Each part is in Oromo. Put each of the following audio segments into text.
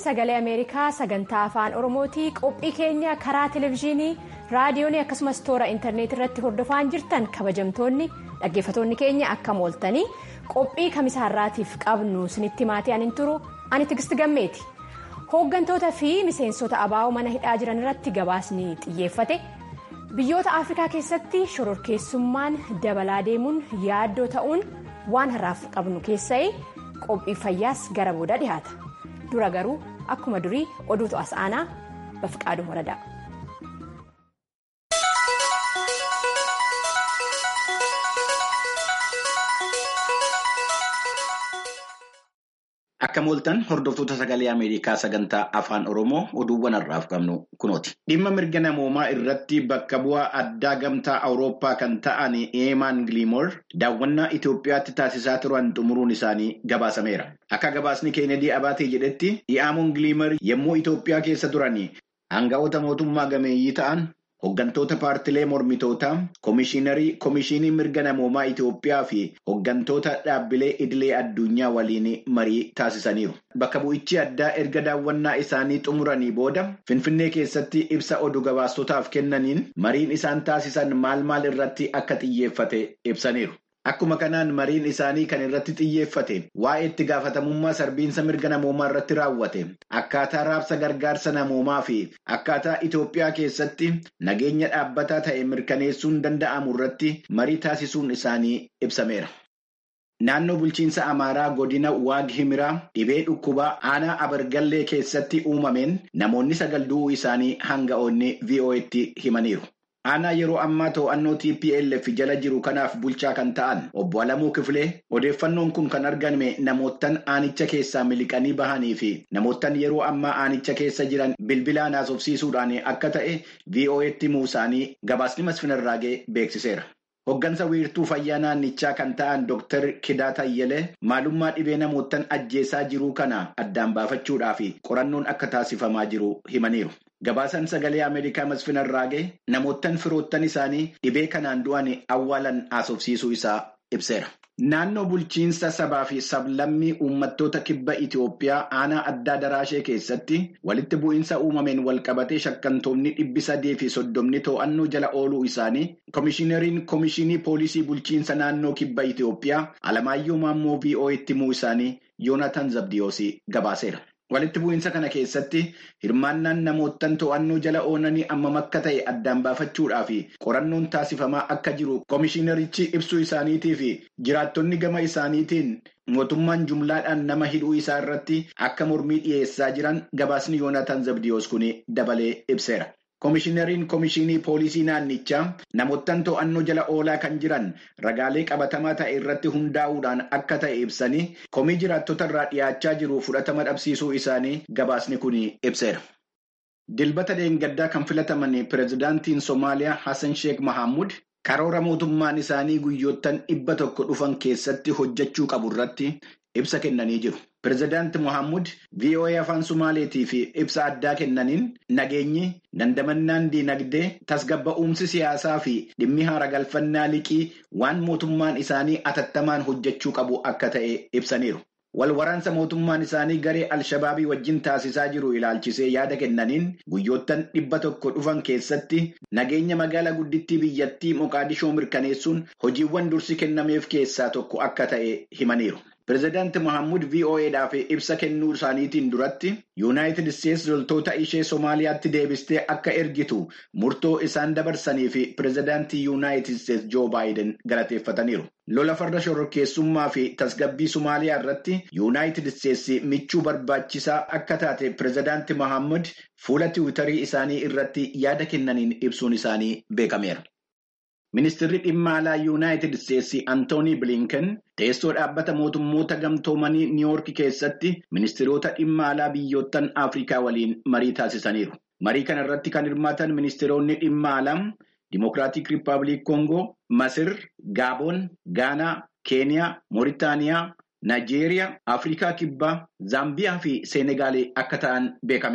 sagalee ameerikaa sagantaa afaan oromootii qophii keenya karaa televezyiinii raadiyoonii akkasumas toora intarneetii irratti hordofaa jirtan kabajamtoonni dhaggeeffattoonni keenya akka mooltanii qophii kamisaarraatiif qabnu sinitti maatii anin turu ani tigisti gammeeti hooggantoota fi miseensota abaa'oo mana hidhaa jiran irratti gabaasni xiyyeeffate biyyoota afrikaa keessatti shororkeessummaan dabalaa deemuun yaaddoo ta'uun waan har'aaf qabnu keessa'ee qophii fayyaas gara booda dhihaata. dura garuu akkuma durii oduutu as aanaa bafiqaaduu waradaa. Akka mooltan hordoftoota sagalee Ameerikaa sagantaa afaan Oromoo oduuwwan har'aaf qabnu kunooti. Dhimma mirga namoomaa irratti bakka bu'aa addaa gamtaa Awurooppaa kan ta'an Eemaan Gilimoor daawwannaa Itoophiyaatti taasisaa turan xumuruun isaanii gabaasameera. Akka gabaasni Keenedii Abaatee jedhetti Eemaan Gilimoor yommuu Itoophiyaa keessa turan aanga'oota mootummaa gameeyyii ta'an Hooggantoota paartilee mormitootaa, Komishiinarii Komishinii Mirga Namoomaa Itoophiyaa fi hooggantoota dhaabbilee idilee addunyaa waliin marii taasisaniiru. Bakka bu'ichi addaa erga daawwannaa isaanii xumuranii booda Finfinnee keessatti ibsa oduu gabaastotaaf kennaniin mariin isaan taasisan maal maal irratti akka xiyyeeffate ibsaniiru. Akkuma kanaan mariin isaanii kan irratti xiyyeeffate waa'ee itti gaafatamummaa sarbiinsa mirga namoomaa irratti raawwate akkaataa raabsa gargaarsa namoomaa fi akkaataa Itoophiyaa keessatti nageenya dhaabbataa ta'e mirkaneessuun danda'amu irratti marii taasisuun isaanii ibsameera. Naannoo bulchiinsa Amaaraa godina Waag Himiraa dhibee dhukkubaa aanaa Abargallee keessatti uumameen namoonni sagal du'uu isaanii hanga'oonni VOA'tti himaniiru. Aanaa yeroo ammaa to'annoo TPLF jala jiru kanaaf bulchaa kan ta'an obbo Alamuu Kifilee odeeffannoon kun kan argame namoottan aanicha keessaa miliqanii bahanii fi namoottan yeroo ammaa aanicha keessa jiran bilbilaan haasofsiisuudhaan akka ta'e VOA'tti muusaanii gabaasni masfinarraagee beeksiseera. Hoggansa wiirtuu fayyaa naannichaa kan ta'an Dr. Kidaa Tayyelee maalummaa dhibee namoottan ajjeesaa jiruu kana addaan baafachuudhaa fi qorannoon akka taasifamaa jiru himaniiru. Gabaasaan sagalee Ameerikaa masfinarraagee namoottan firoottan isaanii dhibee kanaan du'an awwaalan haasofsiisuu isaa ibseera. Naannoo bulchiinsa sabaa fi sablammii uummattoota kibba Itoophiyaa aanaa addaa daraashee keessatti walitti bu'iinsa uumameen walqabatee shakkantoonni dhibbi sadii fi soddomni to'annoo jala ooluu isaanii Komishineriin Komishinii Poolisii Bulchiinsa Naannoo Kibba Itoophiyaa Alamaayyoo Maammoo VOA'tti himuu isaanii Yoonatan Zabdiyoos gabaaseera. Walitti bu'iinsa kana keessatti hirmaannaan namoottan to'annoo jala oolanii ammam akka ta'e addaan baafachuudhaa fi qorannoon taasifamaa akka jiru komishinerichi ibsuu isaaniitii fi jiraattonni gama isaaniitiin mootummaan jumlaadhaan nama hidhuu isaa irratti akka mormii dhiyeessaa jiran gabaasni Yoonatan Zabdiyoos kun dabalee ibseera. Komishineriin Komishinii Poolisii Naannichaa namoottan to'annoo jala oolaa kan jiran ragaalee qabatamaa ta'e irratti hundaa'uudhaan akka ta'e ibsanii komii jiraattota irraa dhiyaachaa jiru fudhatama dhabsiisuu isaanii gabaasni kun ibseera. Dilbata deengaddaa kan filataman pireezidaantiin Somaaliyaa Hassan Sheekh Mahammud karoora mootummaan isaanii guyyoottan dhibba tokko dhufan keessatti hojjechuu qabu irratti ibsa kennanii jiru. Pireezidaanti Mohaamud VOA afaan Sumaaleetii fi ibsa addaa kennaniin nageenyi dandamannaan diinagdee tasgabba'umsi siyaasaa fi dhimmi haara galfannaa liqii waan mootummaan isaanii atattamaan hojjechuu qabu akka ta'e ibsaniiru. Wal waraansa mootummaan isaanii garee Alshabaabii wajjin taasisaa jiru ilaalchisee yaada kennaniin guyyoottan dhibba tokko dhufan keessatti nageenya magaalaa guddittii biyyattii Moqaadishoo mirkaneessuun hojiiwwan dursi kennameef keessaa tokko akka ta'e himaniiru. Pireezidaanti Mohaamud VOA'dhaaf ibsa kennuu isaaniitiin duratti Yuunaayitid Isteetsi loltoota ishee Somaaliyaatti deebistee akka ergitu murtoo isaan dabarsanii fi pireezidaantii Yuunaayitid Isteetsi Joo Baayiden galateeffataniiru. Lola farda shororkeessummaa fi tasgabbii Somaaliyaa irratti Yuunaayitid Isteetsi michuu barbaachisaa akka taate pireezidaanti Mohaamud fuula tiwiitarii isaanii irratti yaada kennaniin ibsuun isaanii beekameera. Ministeerri dhimma alaa Yuunaayitid Isteetsi Antoonii Bilinken teessoo dhaabbata mootummoota gamtoomanii Niiwoorki keessatti ministeerota dhimma alaa biyyoottan Afrikaa waliin marii taasisaniiru. Marii kana irratti kan hirmaatan ministeeronni dhimma alaa Dimokiraatik Rippaabilik Koongoo, Masir, Gaaboon, Gaanaa, Keeniyaa, Mooritaaniyaa, Naayijeeriyaa, Afrikaa Kibbaa, Zaambiyaa fi Seenegaalee akka ta'an beekameera.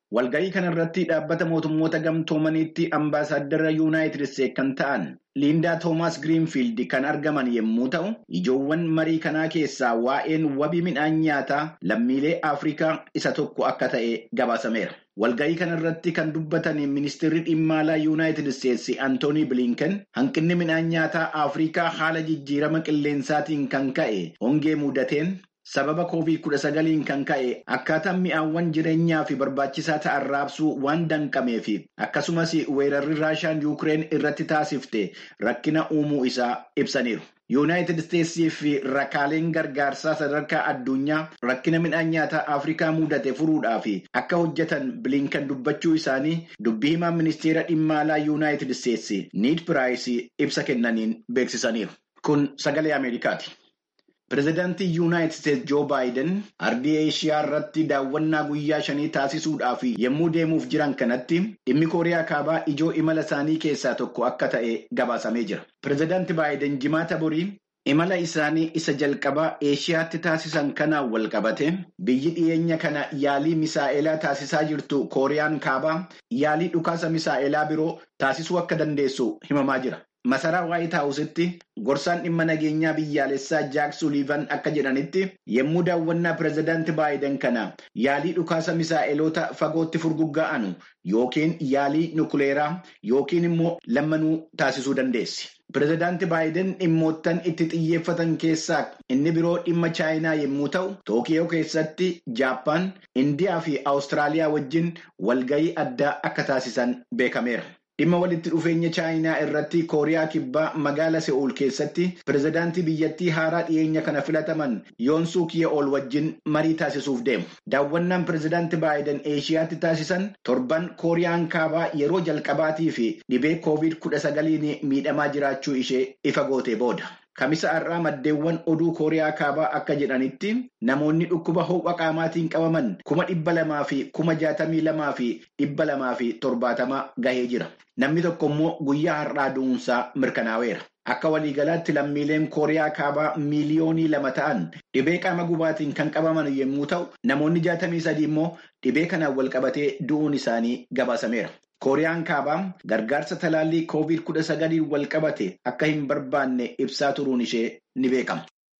Walga'ii kanarratti dhaabbata mootummoota gamtoomaniitti ambaasaaddara yuunaayitid isteetsi kan ta'an Liindaa Toomaas Giriinfiild kan argaman yommuu ta'u, ijoowwan marii kanaa keessaa waa'een wabii midhaan nyaataa lammiilee Afrikaa isa tokko akka ta'e gabaasameera. Walga'ii kanarratti kan dubbatan ministeerri dhimma alaa yuunaayitid isteetsi Antoonii Bilinken hanqinni midhaan nyaataa Afrikaa haala jijjiirama qilleensaatiin kan ka'e hongee mudateen. Sababa koovid kudha sagaliin kan ka'e akkaataan mi'aawwan jireenyaa fi barbaachisaa ta'an raabsuu waan danqameef akkasumas weerarri raashaan yuukireen irratti taasifte rakkina uumuu isaa ibsaniiru. Yuunaayitid Isteetsii fi rakkaaleen gargaarsaa sadarkaa addunyaa rakkina midhaan nyaataa Afrikaa mudate furuudhaaf akka hojjetan bilinkan dubbachuu isaanii dubbii himaan ministeera dhimma alaa Yuunaayitid Isteetsi Niid Piraayis ibsa kennaniin beeksisaniiru. Kun sagalee Ameerikaati. Pireezidaantii Yuunaayitid Isteetsi Joo Baayiden ardii Eeshiyaa irratti daawwannaa guyyaa shanii taasisuudhaaf yommuu deemuuf jiran kanatti dhimmi Kooriyaa Kaabaa ijoo imala isaanii keessaa tokko akka ta'e gabaasamee jira. Pireezidaantii Baayiden jimaata borii imala isaanii isa jalqabaa Eeshiyaatti taasisan kanaan wal qabate biyyi dhiyeenya kana yaalii misaa'elaa taasisaa jirtu Kooriyaan Kaabaa yaalii dhukaasa misaa'elaa biroo taasisuu akka dandeessu himamaa jira. Masaraa Waayit Haawusitti gorsaan dhimma nageenyaa biyyaalessaa Jaak Suliivan akka jedhanitti yommuu daawwannaa pireezidaantii Baayiden kana yaalii dhukaasa misaa'eloota fagootti furgugga'anu yookiin yaalii nukuleeraa yookiin immoo lammanuu taasisuu dandeessi. Pireezidaantii Baayiden dhimmoottan itti xiyyeeffatan keessaa inni biroo dhimma Chaayinaa yommuu ta'u, Tookiyoo keessatti Jaappaan, Indiyaa fi Awustiraaliyaa wajjin walga'ii addaa akka taasisan beekameera. Dhimma walitti dhufeenya Chaayinaa irratti Kooriyaa Kibbaa magaala Se'uul keessatti pireezidaantii biyyattii haaraa dhiyeenya kana filataman Yoon Suuk Ye'ool wajjin marii taasisuuf deemu. Daawwannaan pireezidaantii Baayiden Eeshiyaatti taasisan torban Kooriyaan Kaabaa yeroo jalqabaatii fi dhibee koovid kudha sagaliin miidhamaa jiraachuu ishee ifa gootee booda. Kamisa har'aa maddeewwan oduu Kooriyaa Kaabaa akka jedhanitti namoonni dhukkuba ho'a qaamaatiin qabaman kuma dhibba lamaa fi kuma jaatamii lamaa fi dhibba lamaa fi torbaatama gahee jira. Namni tokko immoo guyyaa har'aa du'uunsaa mirkanaa'eera. Akka waliigalaatti lammiileen Kooriyaa Kaabaa miiliyoonii lama ta'an dhibee qaama gubaatiin kan qabaman yommuu ta'u, namoonni jaatamii sadii immoo dhibee kanaan wal qabatee du'uun isaanii gabaasameera. Kooriyaan Kaabaa gargaarsa talaallii koovid kudha sagaliin wal qabate akka hin barbaanne ibsaa turuun ishee ni beekama.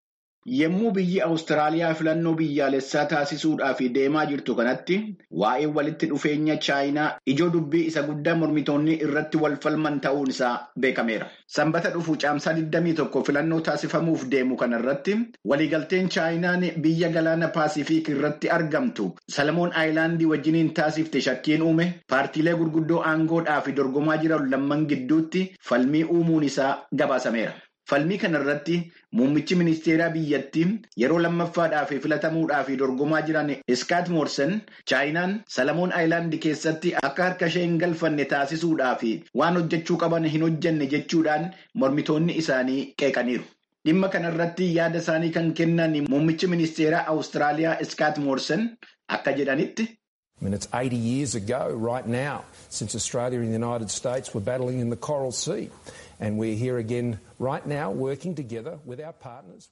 Yommuu biyyi Awustiraaliyaa filannoo biyyaalessaa taasisuudhaaf deemaa jirtu kanatti waa'ee walitti dhufeenya Chaayinaa ijoo dubbii isa guddaa mormitoonni irratti wal falman ta'uun isaa beekameera. Sanbata dhufu caamsaa 21 filannoo taasifamuuf deemu kanarratti waliigalteen Chaayinaan biyya galaana Paasifiik irratti argamtu Salamoon Aayilaandii wajjiniin taasifte shakkiin uume paartiilee gurguddoo aangoodhaa fi dorgomaa jiran lamman gidduutti falmii uumuun isaa gabaasameera. Falmii kanarratti muummichi ministeeraa biyyattii yeroo lammaffaadhaaf filatamuudhaaf dorgomaa jiran Iskaat Moorsen Chaayinaan Salamoon Aayilaandii keessatti akka harka ishee hin galfanne taasisuudhaaf waan hojjechuu qaban hin hojjenne jechuudhaan mormitoonni isaanii qeeqaniiru. Dhimma kanarratti yaada isaanii kan kennan muummichi ministeeraa Awustiraaliyaa Iskaat Moorsen akka jedhanitti. I mean, it's 80 years ago right now since Australia and the United States were battling in the Coral Sea. And we're here again right now working together with our partners.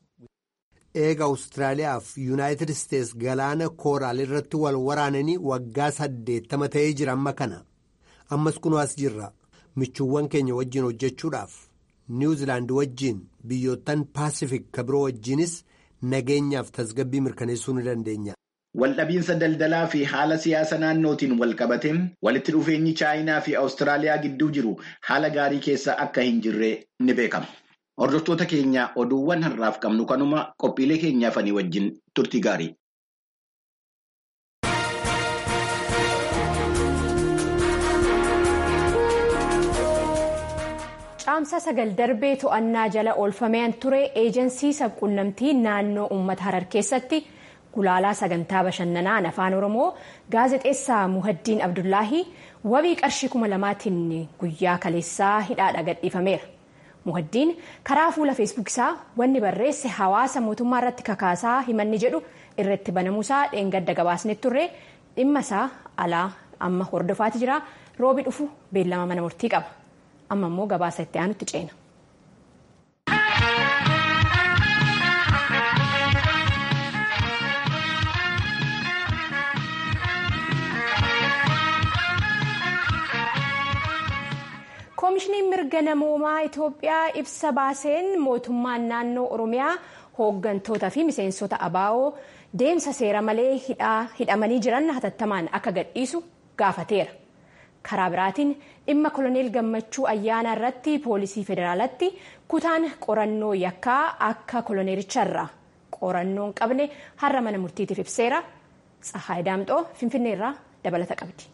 Eega Awustiraaliyaa fi Yuunaayitid Isteets galaana kooraal irratti wal waraananii waggaa saddeettama ta'ee jira amma kana. Ammas kunoo as jirra. Michuuwwan keenya wajjin hojjechuudhaaf. Niwuziilaand wajjin biyyoottan Paasifik ka biroo wajjinis nageenyaaf tasgabbii mirkaneessuu ni dandeenya. Waldhabiinsa daldalaa fi haala siyaasa naannootiin wal qabate walitti dhufeenyi Chaayinaa fi Awustiraaliyaa gidduu jiru haala gaarii keessa akka hin jirre ni beekama. Hordoftoota keenya oduuwwan har'aaf qabnu kanuma qophiilee keenyaafanii wajjin turtii gaarii. Caamsa sagal darbee to'annaa jala oolfameen ture eejensii sabquunnamtii naannoo uummata harar keessatti. Gulaalaa sagantaa bashannanaa afaan oromoo gaazexeessaa muhaddiin abdullaahii wabii qarshii kuma lamaatiin guyyaa kaleessaa hidhaadha gadhiifameera. Muhaddiin karaa fuula feesbuukisaa wanni barreesse hawaasa mootummaa irratti kakaasaa himanni jedhu irratti banamuusaa dheengadda gabaasne turre dhimma isaa alaa amma hordofaati jira roobi dhufu beellama mana murtii qaba. Amma immoo gabaasa itti aanutti ceena. koomishiniin mirga namoomaa itoophiyaa ibsa baaseen mootummaan naannoo oromiyaa hooggantootaa fi miseensota abaa'oo deemsa seera malee hidhamanii jiran hatattamaan akka gadhiisu gaafateera karaa biraatiin dhimma koloneel gammachuu ayyaana irratti poolisii federaalatti kutaan qorannoo yakkaa akka koloneelicharraa qorannoon qabne har'a mana murtiitiif ibseera tsahaay daamxoo finfinneerraa dabalata qabdi.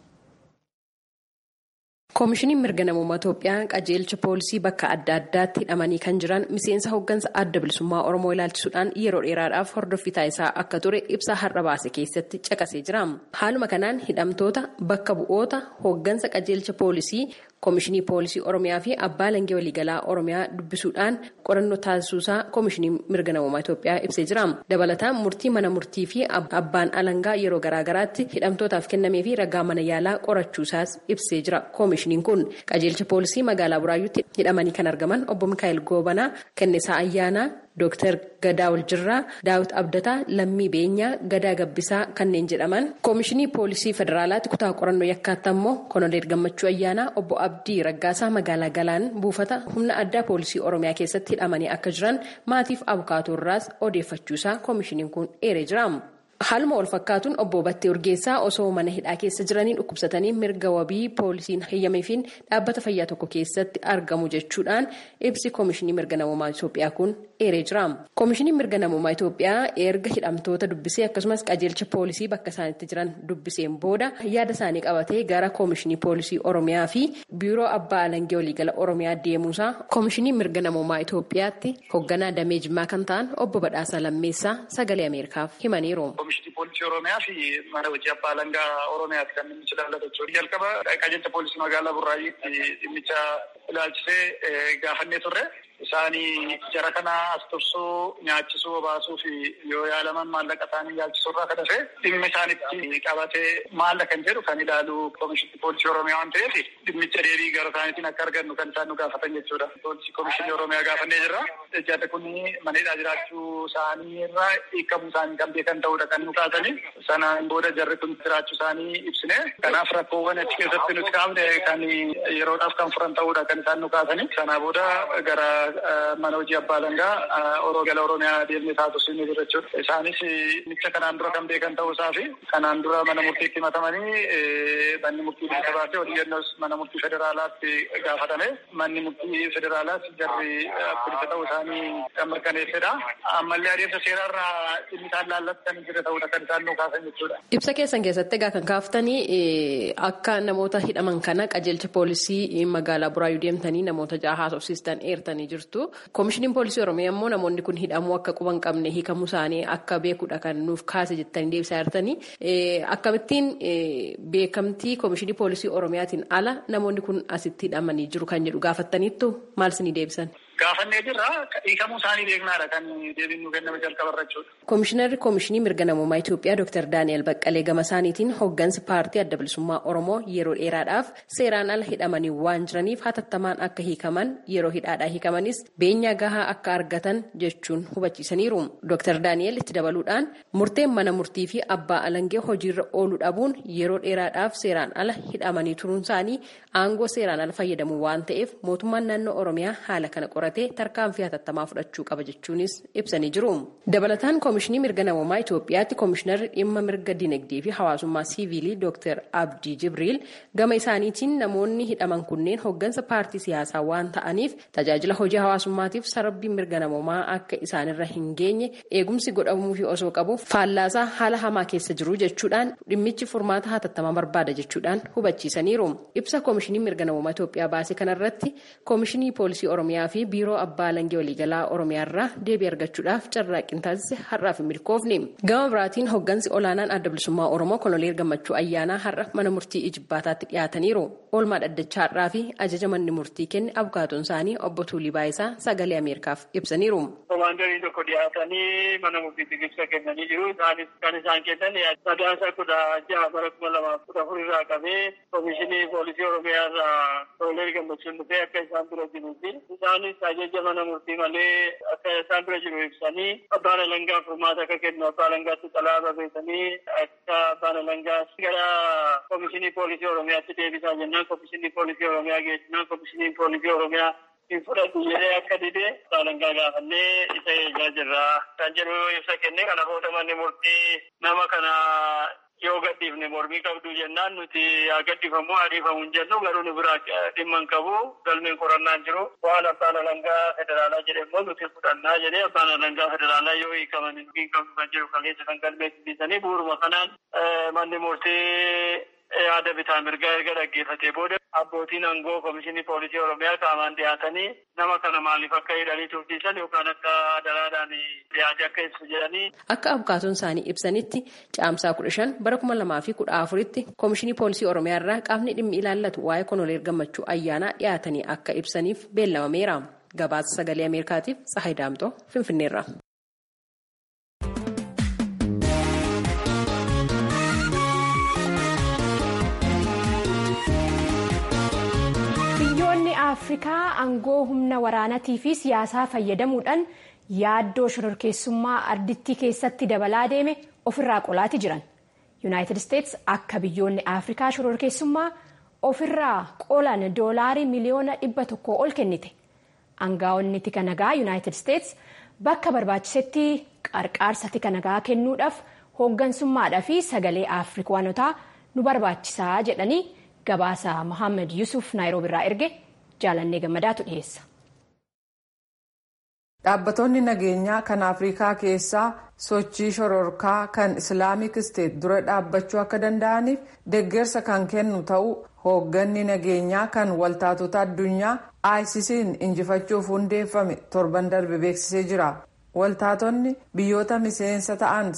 koomishiniin mirga namummaa Itoophiyaa qajeelcha poolisii bakka adda addaatti hidhamanii kan jiran miseensa hooggansa adda bilisummaa Oromoo ilaalchisuudhaan yeroo dheeraadhaaf hordoffii taasisaa akka ture ibsa har'a baase keessatti caqasee jira. Haaluma kanaan hidhamtoota bakka bu'oota hooggansa qajeelcha poolisii koomishinii poolisii Oromiyaa fi abbaa alangaa waliigalaa Oromiyaa dubbisuudhaan qorannoo taasisuusaa koomishiniin mirga namummaa Itoophiyaa ibsee jira. Dabalataan murtii mana murtii fi abbaan alangaa yeroo garaagaraatti hidhamtootaaf kennamee fi ragaa mana yaalaa qorachuusaas ibsee jira. koomishiniin kun qajeelcha poolisii magaalaa buraayyuutti hidhamanii kan argaman obbo Mikaa'el Goobanaa Kennisaa Ayyaanaa Dooktar Gadaa Waljirraa Daawit Abdataa Lammii Beenyaa Gadaa Gabbisaa kanneen jedhaman koomishinii poolisii federaalaatti kutaa qorannoo yakkaatti ammoo koloneel Gammachuu Ayyaanaa obbo Abdii Raggaasaa magaalaa Galaan buufata humna addaa poolisii Oromiyaa keessatti hidhamanii akka jiran maatiif abukaatorraas odeeffachuusaa koomishiniin kun eeree jira. Haaluma wal fakkaatuun obbo Battee Urgeessaa osoo mana hidhaa keessa jiranii dhukkubsatanii mirga wabii poolisiin heeyyameefiin dhaabbata fayyaa tokko keessatti argamu jechuudhaan ibsi koomishinii mirga namummaa Itoophiyaa kun eeree jira. Koomishiniin mirga namummaa Itoophiyaa erga hidhamtoota dubbisee akkasumas qajeelcha poolisii bakka isaanitti jiran dubbiseen booda yaada isaanii qabatee gara koomishinii poolisii Oromiyaa fi biiroo abbaa alangee waliigala Oromiyaa deemuusaa koomishinii mirga namummaa Itoophiyaatti hoogganaa damee jimmaa kan ta'an obbo Badhaasaa Lammeessaa sagalee Ameerikaaf himaniiru. Komishinii poolisii Oromiyaa fi mana hojii abbaa alangaa Oromiyaati kan dhimmicha ilaallatu jechuudha. Jalqaba qajeelcha poolisii magaalaa Burraayyuutti dhimmicha ilaalchisee gaafannee turre. Isaanii jara kana as tursuu nyaachisuu obaasuu fi yoo yaalaman maallaqa isaanii yaalchisuu irraa kan hafe dhimmi isaanitti qabatee maalla kan jedhu kan ilaalu komishinii poolisii Oromiyaa waan ta'eef dhimmicha deebii gara isaaniitiin akka argannu kan isaan nu gaafatan jechuudha. Poolisii komishinii Oromiyaa gaafannee jirra. Jarri kun maneedhaa jiraachuu isaanii irraa hiikamuu isaanii kan beekan ta'uudha kan nu kaasanii. Sanaan booda jarri kun jiraachuu isaanii ibsine. Kanaaf rakkoowwan achi keessatti nuti kaafne kan yeroodhaaf kan furan ta'uudha kan isaan nu kaasanii. Sanaa booda gara mana hojii abbaa alangaa gala oromiyaa deemnee taasisuu ni jira jechuudha. Isaanis dhimmicha kanaan dura kan beekan ta'uu isaa fi kanaan dura mana murtiitti himatamanii manni murtii bilisa baasee odeeffannoos mana murtii federaalaatti gaafatame manni murtii federaalaas jarri bilisa ta'uu isaanii kan mirkaneessedha. Ammallee adeemsa seerarraa dhimmi isaan laallatti kan jira ta'uudha kan isaan nu kaasan jechuudha. Ibsa keessan keessatti egaa kan kaaftanii akka namoota hidhaman kana qajeelcha poolisii magaalaa Buraayyuu deemtanii namoota jaha haasofsiistan eertanii jirtu. Koomishiniin poolisii Oromiyaa immoo namoonni kun hidhamuu akka quban qabne hiikamuu isaanii akka beekuudha kan nuuf kaase jettanii deebisaa jirtanii. Akkamittiin beekamtii koomishinii poolisii Oromiyaatiin ala namoonni kun asitti hidhamanii jiru kan jedhu gaafattaniittu maal isinii deebisan? Gaafannee jirra hiikamuu isaanii beeknaadha kan deebiin nu kenname jalqabarra jechuudha. Koomishinarri Koomishinii Mirga Namummaa Itoophiyaa Dr. Daani'el Baqqalee gama isaaniitiin hooggansi paartii adda bilisummaa Oromoo yeroo dheeraadhaaf seeraan ala hidhamanii waan jiraniif hatattamaan akka hiikaman yeroo hidhaadhaa hiikamanis beenyaa gahaa akka argatan jechuun hubachiisaniiru. Dr. Daani'el itti dabaluudhaan murteen mana murtii fi abbaa alangee hojiirra ooluu dhabuun yeroo dheeraadhaaf seeraan ala hidhamanii turuun isaanii aangoo seeraan ala fayyadamuu waan ta'eef mootummaan naannoo Oromiyaa haala kana qoratee tarkaanfii hatattamaa fudhachuu qaba jechuunis ibsanii jiru. Dabalataan koomishinii mirga namummaa Itoophiyaatti koomishinarri dhimma mirga dinagdee fi hawaasummaa siiviilii Dr. Abdii Jibriil gama isaaniitiin namoonni hidhaman kunneen hooggansa paartii siyaasaa waan ta'aniif tajaajila hojii hawaasummaatiif sarbiin mirga namummaa akka isaanirra hin geenye eegumsi godhamuufi osoo qabu faallaasaa haala hamaa keessa jiru jechuudhaan dhimmichi furmaata hatattamaa barbaada jechuudhaan hubachiisaniiru. Ibsa koomishinii mirga namummaa Itoophiyaa baase kanarratti koomishinii poolisii Oromiyaa fi biiroo abbaa alangee waliigalaa Oromiyaarraa deebii argachuudhaaf carraaqqii taasise har'aaf hin milkoofne. Gama biraatiin hooggansi olaanaan adda bilisummaa Oromoo koloneel gammachuu ayyaanaa har'a mana murtii ijibbaataatti dhiyaataniiru. Oolmaa dhaddachaa har'aa fi ajaja manni murtii kenne abukaatoon isaanii obbo Tuulii Baayisaa sagalee Ameerikaaf ibsaniiru. Komaandarii tokko dhiyaatanii mana murtiitti ibsa kennanii jiru. Isaanis kan isaan kennan sadaasa kudha jaha bara kuma lamaaf kudha afur irraa qabee koomishinii poolisii Oromiyaa irraa koloneel gammachuun dhufee akka isaan bira jiruu fi isaanis ajaja mana murtii malee akka isaan bira jiru ibsanii abbaan alangaa furmaata akka kennu abbaa alangaatti xalaa barreessanii akka abbaan alangaa gara komishinii poolisii oromiyaatti deebisaa jennaan komishinii poolisii oromiyaa geessinaan komishinii poolisii oromiyaa hin fudhatu jedhee akka dide abbaa alangaa gaafannee isa eegaa jirra kan jedhu ibsa kenne kana booda manni murtii nama kana yoo gadhiifne mormii qabdu jennaan nuti haa gadhiifamu haa dhiifamu hin jennu garuu nu biraa dhimma hin qabu galmeen qorannaan jiru waan abbaan alangaa federaalaa jedhe immoo nuti fudhannaa jedhee abbaan alangaa federaalaa yoo hiikaman hin qabdu kan jedhu kaleessa kan galmeessisanii bu'uuruma kanaan manni murtii yaada bitaa mirgaa erga dhaggeeffatee booda abbootiin aangoo komishinii poolisii oromiyaa qaamaan dhiyaatanii nama kana maaliif akka hidhanii tursiisan yookaan akka daraadhaan dhiyaate akka ibsu jedhanii. Akka abukaatoon isaanii ibsanitti caamsaa kudha shan bara kuma lamaa fi kudha afuritti komishinii poolisii oromiyaa irraa qaamni dhimmi ilaallatu waa'ee konoleer gammachuu ayyaanaa dhiyaatanii akka ibsaniif beellamameera. Gabaasa sagalee Ameerikaatiif Tsahayi Daamtoo Finfinneerra. biyyoonni afrikaa aangoo humna waraanaatii fi siyaasaa fayyadamuudhaan yaaddoo shororkeessummaa ardittii keessatti dabalaa deeme ofirraa qolaati jiran yuunaayitid isteets akka biyyoonni afrikaa shororkeessummaa ofirraa qolan doolaarii miliyoona dhibba tokko ol kennite aangaa'onni tika nagaa yuunaayitid isteets bakka barbaachisetti qarqaarsa tika nagaa kennuudhaaf hooggansummaadhaa fi sagalee afrikaanotaa nu barbaachisaa jedhanii. gabaasa Mohaammed Yusuf Naayiroobi irraa erge jaalannee gammadaatu dhiyeessa. Dhaabbattoonni nageenyaa kan Afrikaa keessaa sochii shororkaa kan Islaamik Isteet dura dhaabbachuu akka danda'aniif deeggarsa kan kennu ta'uu hoogganni nageenyaa kan waltaatota addunyaa ICC'n injifachuuf hundeeffame torban darbe beeksisee jira. Waltaatonni biyyoota miseensa ta'an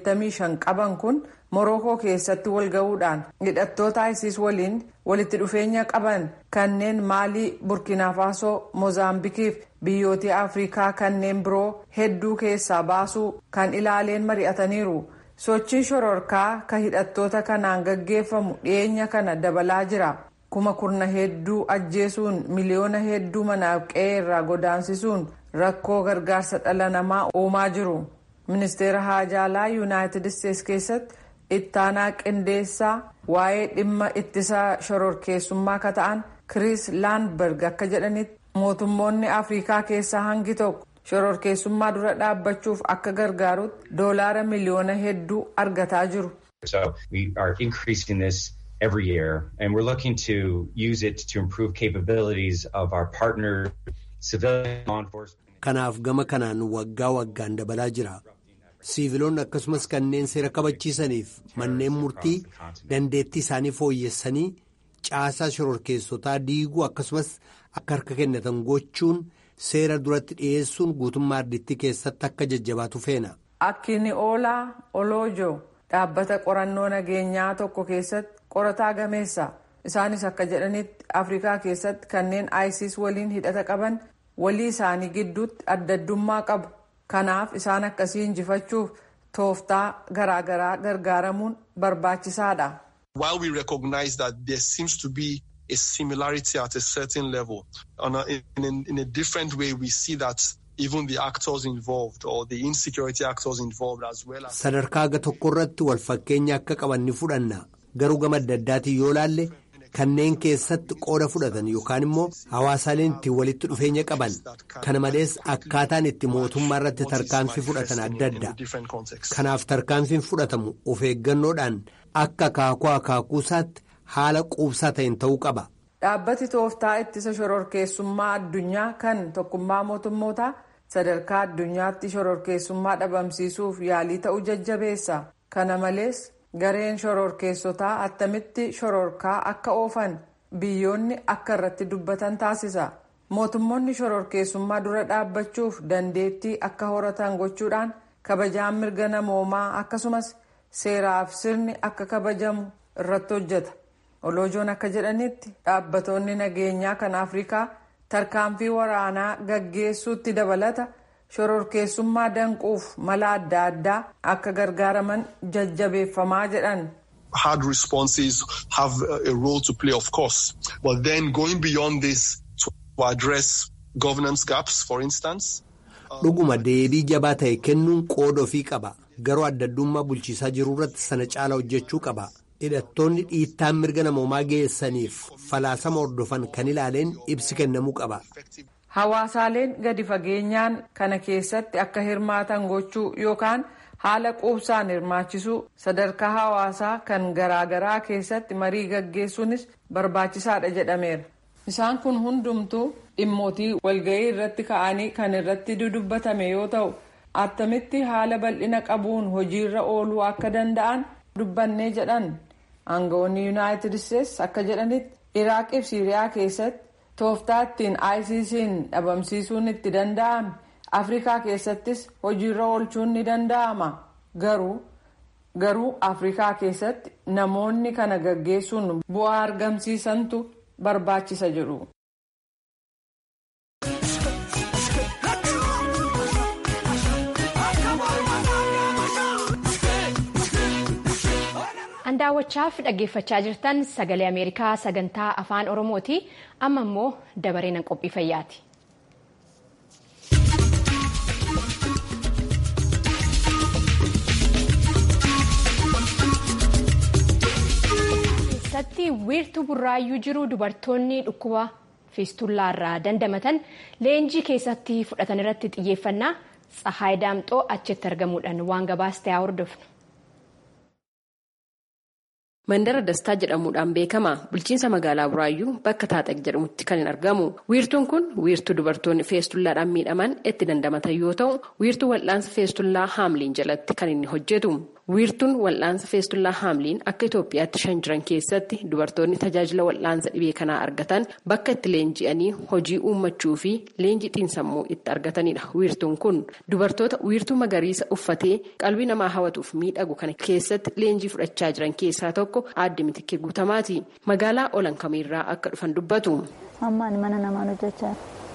85 qaban kun Morookoo keessatti wal gahuudhaan hidhattoota ISIS waliin walitti dhufeenya qaban kanneen Maalii, Burkina Faasoo, Moozaambikiif biyyoota Afrikaa kanneen biroo hedduu keessaa baasuu kan ilaaleen mari'ataniiru. Sochiin shororkaa kan hidhattoota kanaan gaggeeffamu dhiyeenya kana dabalaa jira. Kuma kurna hedduu ajjeesuun miliyoona hedduu manaaf qe'ee irraa godaansisuun rakkoo gargaarsa dhala namaa uumaa jiru. Ministeera Haajaalaa Yuunaayitid Isteets keessatti ittaanaa qindeessaa waa'ee dhimma ittisa shororkeessummaa ka ta'an Chris Laanberg akka jedhanitti mootummoonni Afrikaa keessaa hangi tokko shororkeessummaa dura dhaabbachuuf akka gargaarutti doolaara miliyoona hedduu argataa jiru. So we are increasing this every year and we're looking to use it to improve capabilities of our partner civilian law enforcement. Kanaaf gama kanaan waggaa waggaan dabalaa jira. Siiviloonni akkasumas kanneen seera kabachiisaniif manneen murtii dandeettii isaanii fooyyessanii caasaa shororkeessotaa diiguu akkasumas akka harka kennatan gochuun seera duratti dhiyeessuun guutummaa ardittii keessatti akka jajjabaatu feena. Akkini'oolaa Oloojo dhaabbata qorannoo nageenyaa tokko keessatti qorataa gameessa. Isaanis akka jedhanitti Afrikaa keessatti kanneen ISIS waliin hidhata qaban walii isaanii gidduutti adda addummaa qabu. Kanaaf isaan akkasii injifachuuf tooftaa garaagaraa gargaaramuun barbaachisaadha. While we recognize that there seems to be a similarity at a certain level, on a, in, in, in a different way we see that even the actors involved or the insecurity actors involved as well as. Sadarkaa aga tokko irratti wal fakkeenya akka qaban ni fudhanna. Garuu gama adda addaatiin yoo laalle kanneen keessatti qooda fudhatan yookaan immoo hawaasaaleen ittiin walitti dhufeenya qaban kana malees akkaataan itti mootummaa irratti tarkaanfii fudhatan adda adda kanaaf tarkaanfiin fudhatamu of eeggannoodhaan akka akaakuu akaakuusaatti haala quubsaa ta'een ta'uu qaba. Dhaabbati tooftaa ittisa shororkeessummaa addunyaa kan tokkummaa mootummootaa sadarkaa addunyaatti shororkeessummaa dhabamsiisuuf yaalii ta'uu jajjabeessa. Kana malees gareen shororkeessotaa attamitti shororkaa akka oofan biyyoonni akka irratti dubbatan taasisa. Mootummoonni shororkeessummaa dura dhaabbachuuf dandeettii akka horatan gochuudhaan kabajaan mirga namoomaa akkasumas seeraaf sirni akka kabajamu irratti hojjeta. Oloojoon akka jedhanitti dhaabbatoonni nageenyaa kan Afrikaa tarkaanfii waraanaa gaggeessuutti dabalata. shororkeessummaa danquuf mala adda addaa akka gargaaraman jajjabeeffamaa jedhan. Hard responses have a role to play, of course, but then going beyond this to address governance gaps, for instance. Dhuguma deebii jabaa ta'e kennuun qooda ofii qaba. Garuu adda addummaa bulchiisaa jiru irratti sana caala hojjechuu qaba. Hidhattoonni dhiittaan mirga namoomaa geessaniif falaasama hordofan kan ilaaleen ibsi kennamuu qaba. Hawaasaaleen gadi fageenyaan kana keessatti akka hirmaatan gochuu yookaan haala quubsaan hirmaachisuu sadarkaa hawaasaa kan garaagaraa keessatti marii gaggeessuunis barbaachisaadha jedhameera. Isaan kun hundumtuu dhimmootii walgahii irratti ka'anii kan irratti dudubbatame yoo ta'u attamitti haala bal'ina qabuun hojiirra ooluu akka danda'an dubbannee jedhan aangawoonni yuunaayitid isteetsi akka jedhanitti iraaqii fi siiriyaa keessatti tooftaa ittiin ICC'n dhabamsiisuun itti danda'ame afrikaa keessattis hojiirra oolchuun ni danda'ama garuu garuu afrikaa keessatti namoonni kana gaggeessuun bu'aa argamsiisantu barbaachisa jedhu. Daawwachaaf dhaggeeffachaa jirtan sagalee Ameerikaa sagantaa afaan Oromooti. Amma immoo dabareen qophii fayyaati. keessatti wiirtuu burraayyuu jiru dubartoonni dhukkuba fiistullaarraa dandamatan leenjii keessatti fudhatan irratti xiyyeeffannaa tsahaay daamxoo achitti argamuudhaan waan gabaastee haa hordofnu. Mandara Dastaa jedhamuudhaan beekama. Bulchiinsa magaalaa Buraayyuu bakka Taaxaq jedhamutti kan hin argamu. Wiirtuun kun wiirtuu dubartoonni feestullaadhaan miidhaman itti dandamatan yoo ta'u, wiirtuu wal'aansa feestullaa haamliin jalatti kan inni hojjetu. Wiirtuun wal'aansa feestullaa haamliin akka Itoophiyaatti shan jiran keessatti dubartoonni tajaajila wal'aansa dhibee kanaa argatan bakka itti leenji'anii hojii uummachuu fi leenjii xiinsammuu itti argatanidha. Wiirtuun kun dubartoota wiirtuu magariisa uffatee qalbii namaa hawwatuuf miidhagu kana keessatti leenjii fudhachaa jiran keessaa tokko. Aadde Mitikkee Guutamaati. Magaalaa olan kamiirraa akka dhufan dubbatu. Ammaan mana namaan hojjechaa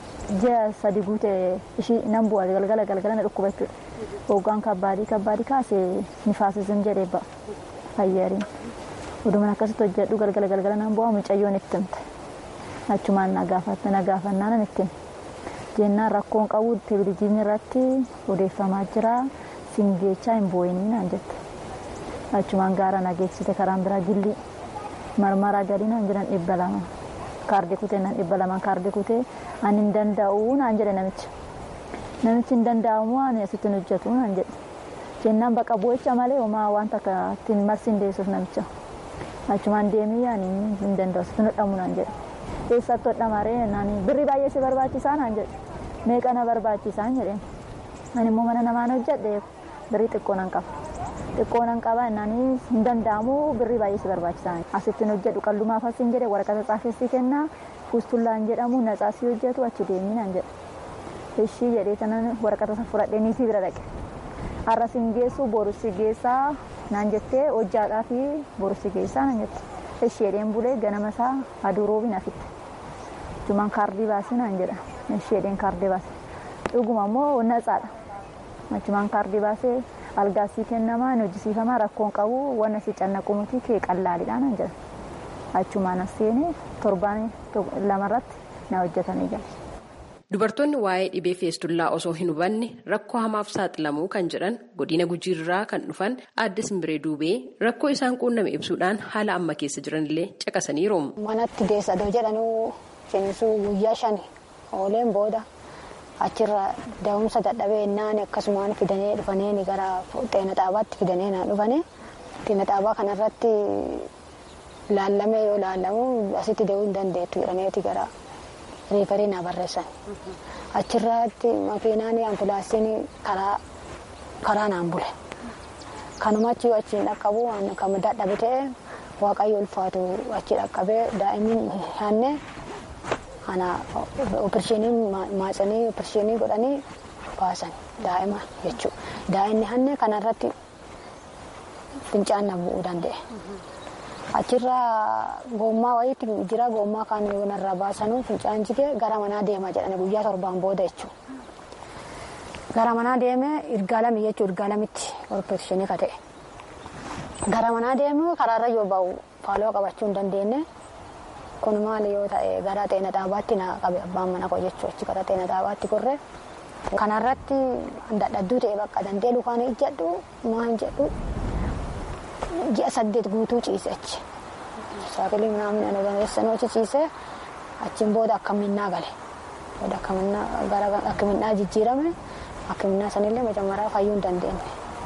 ji'a sadi guutee ishii nan bu'aa galgala galgala na dhukkuba jechuudha. Hoggaan kabbaadii kabbaadii kaasee nifaasism jedhee ba'a fayyariin. Odumaan akkasitti hojjedhu galgala galgala nan bu'aa mucayyoon itti himte. Achumaan na gaafannaan itti jennaan rakkoon qabu televezyiinii irratti odeeffamaa jira singeechaa hin boo'inii naan jette. achumaan gaara nageessite karaan biraa gilli marmaraa gadi naan jedhan dhibba lama kaardii kutee naan dhibba lamaan kaardii kutee ani hin danda'u naan jedhe namichi namichi hin danda'amu ani asitti hin hojjetu naan jedhe jennaan baqa bu'icha malee homaa wanta akka ittiin marsi hin deessuuf namicha achumaan deemee ani hin danda'u asitti hodhamu naan jedhe eessatti hodhamaree naan birri baay'ee si barbaachisaa naan jedhe meeqa na barbaachisaa jedheen ani immoo mana namaan hojjedhe birrii xiqqoo nan qaba. xiqqoo nan qaba innanii hin danda'amu birrii baay'ee si barbaachisaa asittiin hojjedhu qallumaaf asin jedhe waraqata xaafessi kennaa fuustullaan jedhamu natsaasii hojjetu achi deemii naan jedhe ishii jedhee sanan waraqata isa fudhadhee niitii bira dhaqe har'a sin geessu boru si geessaa naan jettee hojjaadhaa fi boru si geessaa naan jette ishii jedheen bulee ganama isaa aduu roobiin afitte jumaan kaardii baasii naan jedha ishii jedheen kaardii baase dhuguma immoo natsaadha achumaan kaardii baasee algaasii kennamaa hojjisiifamaa rakkoon qabu wanna si cannaqu miti kee qallaalidha naan jedha achumaan as seenee torbaan lamarratti na hojjetanii jira. Dubartoonni waa'ee dhibee feestullaa osoo hin hubanne rakkoo hamaaf saaxilamuu kan jedhan godina gujiirraa kan dhufan aadde simbiree duubee rakkoo isaan quunname ibsuudhaan haala amma keessa jiranillee caqasaniiru. Manatti geessadoo jedhanuu finsuu guyyaa shani ooleen booda achirra da'umsa dadhabee innaan akkasumaan fidanii dhufanii gara xeena xaabaatti fidanii na dhufanii xeena xaabaa kanarratti laallamee yoo laallamu asitti da'uu hin dandeettu jedhameeti gara riifarii na barreessan achirratti makiinaan ambulaansiin karaa karaa naan bule kanumachi yoo achiin dhaqqabu kan dadhabe ta'e waaqayyo ulfaatu achi dhaqqabee daa'imni hanne ana opereeshinii maatsanii opereeshinii godhanii baasan daa'ima jechuudha. Daa'imni hanne kanarratti fincaan na bu'uu danda'e. Achirra gommaa wayiitti jira gommaa kan narraa baasanuu fincaan jigee gara manaa deema jedhani guyyaa torbaan booda jechuudha. Gara manaa deemee ergaa lami jechuudha ergaa lamitti opereeshinii ka ta'e. Gara manaa deemee karaarra yoo ba'u faaloo qabachuu hin dandeenye. kun maali yoo ta'e gara teena dhaabaatti na qabe abbaan mana koo jechuu achi gara teena dhaabaatti korree kanarratti dadhabduu ta'e bakka dandee lukaan ijjadhu maan jedhu ji'a saddeet guutuu ciise achi saakilii minaamin ana gameessanoo achi ciise achiin booda akkaminnaa gale booda akkaminnaa gara akkaminnaa jijjiirame akkaminnaa sanillee majammaraa fayyuu hin dandeenye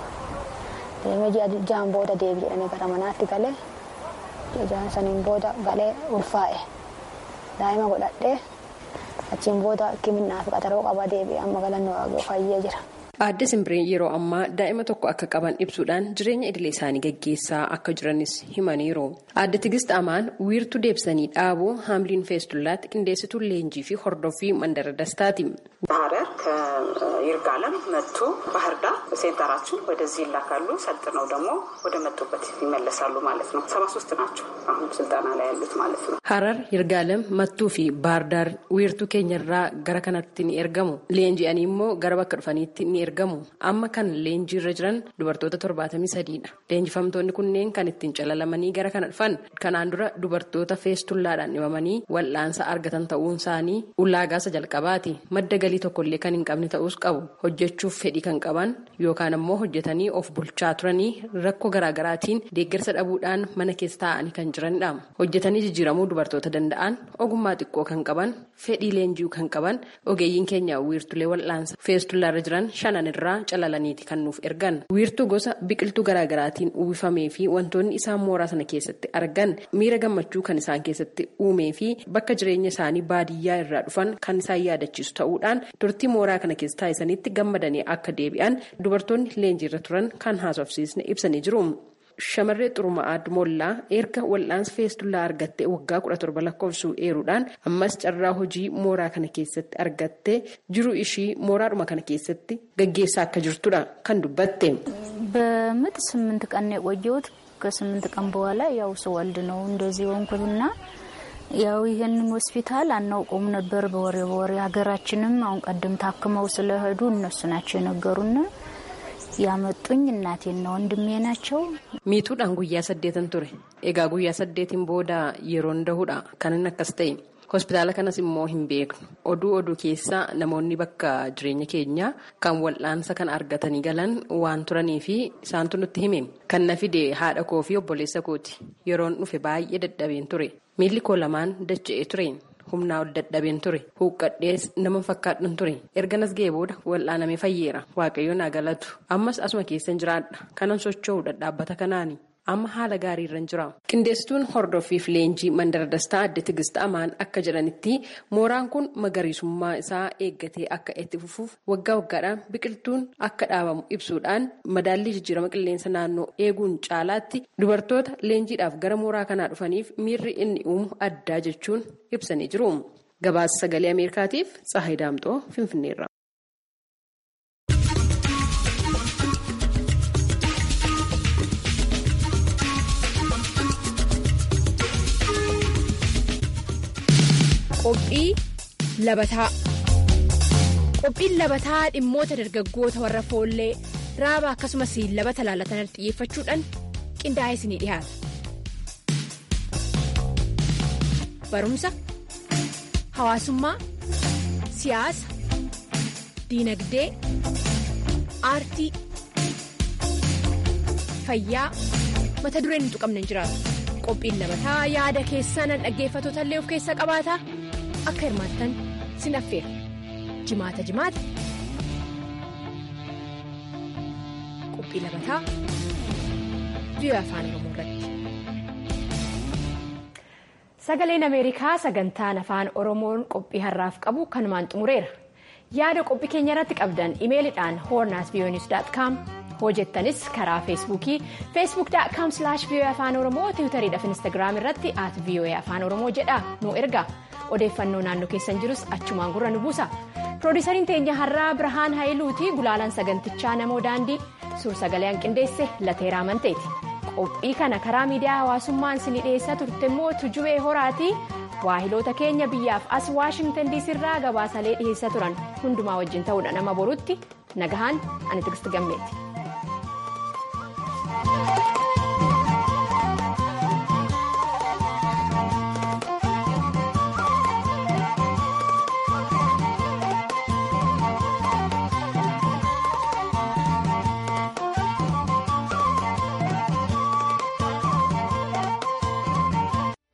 deemee ji'a ja'an booda deebi jedhanii gara manaatti galee ji'a ja'an saniin booda galee ulfaa'e daa'ima godhadhee achiin booda akkaminnaa fi qaxaroo qaba deebi'e amma galannoo fayyee jira. Aadde Simbireen yeroo ammaa daa'ima tokko akka qaban ibsuudhaan jireenya idilee isaanii gaggeessaa akka jiranis himaniiru. Aadde Tigist Amaan wiirtuu deebisanii dhaabuu haamliin feestullaatti qindeessituu leenjii fi hordoffii mandara dastaati. ሀረር ከይርጋለም መቱ ባህር ዳር ሴንተራችን ወደዚህ ይላካሉ። ሰልጥነው ደግሞ ወደ መጡበት ይመለሳሉ ማለት ነው። ሰባ ሶስት ናቸው አሁን ስልጠና ላይ ያሉት ማለት ነው። ሀረር ይርጋለም መtuu fi ባህር ዳር wiirtuu keenyarraa gara kanatti ni ergamu. Leenji'anii immoo gara bakka dhufaniitti ni ergamu. Amma kan leenjii irra jiran dubartoota torbaatamii sadiidha. Leenjifamtoonni kunneen kan ittiin calalamanii gara kana dhufan kanaan dura dubartoota feestullaadhaan dhibamanii wal'aansa argatan ta'uun isaanii ulaagaasa jalqabaati. Madda galii tokkollee kan hin qabne ta'us qabu. Hojjechuuf fedhii kan qaban yookaan ammoo hojjetanii of bulchaa turanii rakkoo garaagaraatiin deeggarsa dhabuudhaan mana keessa taa'anii kan jiranidha. Hojjetanii jijjiiramuu dubartoota danda'an ogummaa xiqqoo kan qaban fedhii leenji'uu kan qaban ogeeyyiin keenya wiirtulee wal'aansa feestullaarra jiran shanan irraa calalaniiti kan nuuf ergan. Wiirtuu gosa biqiltuu garaagaraatiin uwwifamee fi wantoonni isaan mooraa sana keessatti argan miira gammachuu kan isaan keessatti uumee fi bakka jireenya isaanii baadiyyaa irraa dhufan kan isaan yaadachiisu ta'uudhaan turtii mooraa kana keessa taa'isanitti gammadanii akka deebi'an dubartoonni leenjiirra turan kan haasofsiisne ibsanii jiru. Shamarree Xuruma'aa Mollaa erga wal'aansa feestullaa argattee waggaa kudha torba lakkoofsuu eeruudhaan ammas carraa hojii mooraa kana keessatti argattee jiru ishii mooraadhuma kana keessatti gaggeessaa akka jirtudha kan dubbatte. በምጥ ስምንት ቀን ነው የቆየሁት። ከስምንት ቀን በኋላ ያው ስወልድ ነው እንደዚህ ሆንኩትና ያው ይህንን ሆስፒታል አናውቀውም ነበር። በወሬ በወሬ ሀገራችንም አሁን ቀደም ታክመው ስለሄዱ እነሱ ናቸው የነገሩን። ያመጡኝ እናቴና ወንድሜ ናቸው። miituudhaan guyyaa saddeetan ture egaa guyyaa saddeetiin booda yeroon dahuudha kanin akkas ta'e hospitaala kanas immoo hin beeknu oduu oduu keessaa namoonni bakka jireenya keenyaa kan wal'aansa kan argatanii galan waan turanii fi isaantu nutti hime kan na fide haadha koo fi obboleessa kooti yeroon dhufe baay'ee dadhabeen ture miilli koo lamaan dacha'ee ture. humnaa ol dadhabeen ture huuqqadhees nama fakkaadhan ture erganas ga'ee booda wal'aanamee fayyeera waaqayyoon haa galatu ammas asuma keessan jiraadha kanan socho'u dhadhaabbata kanaani amma haala gaariirra jira qindeessituun hordoffiif leenjii mandara dastaa adde tigist amaan akka jedhanitti mooraan kun magariisummaa isaa eeggatee akka itti fufuuf waggaa waggaadhaan biqiltuun akka dhaabamu ibsuudhaan madaallii jijjiirama qilleensa naannoo eeguun caalaatti dubartoota leenjiidhaaf gara mooraa kanaa dhufaniif miirri inni uumu addaa jechuun ibsanii jiru gabaasa sagalee ameerikaatiif tsahayi daamxoo finfinneerra. Qophii labataa Qophiin labataa dhimmoota dargaggoota warra foollee raaba akkasumas labata laalatan xiyyeeffachuudhaan qindaa'ee isinii dhiyaata. Barumsa, hawaasummaa, siyaasa, diinagdee, aartii, fayyaa mata dureen hin tuqamne hin jiraatu. Qophiin labataa yaada keessan dhaggeeffattoota illee of keessaa qabaata. Akka hirmaattan sin affeera. Jimaata jimaata. Qophii labataa biyya afaan Oromoo irratti. Sagaleen Ameerikaa sagantaan afaan Oromoon qophii har'aaf qabu kanumaan xumureera. Yaada qophii keenya irratti qabdan imeelidhaan hornaasbiyoonis.com hojjettanis karaa feesbuukii feesbuuk.com biyya afaan oromoo tiwutariidhaaf instaagiraam irratti at biyya afaan oromoo jedha nu erga odeeffannoo naannoo keessan jirus achumaan gurra nu buusa piroodisariin teenya har'aa birhaan haayiluuti gulaalaan sagantichaa namoo daandii suur sagaleen qindeesse lateeraa amanteeti qophii kana karaa miidiyaa hawaasummaan isinii dhiyeessaa turte immoo tujubee horaati waahiloota keenya biyyaaf as waashingtan diisirraa gabaasalee dhiyeessaa turan hundumaa wajjin ta'uudha nama borutti nagahaan ani tigisti gammeeti.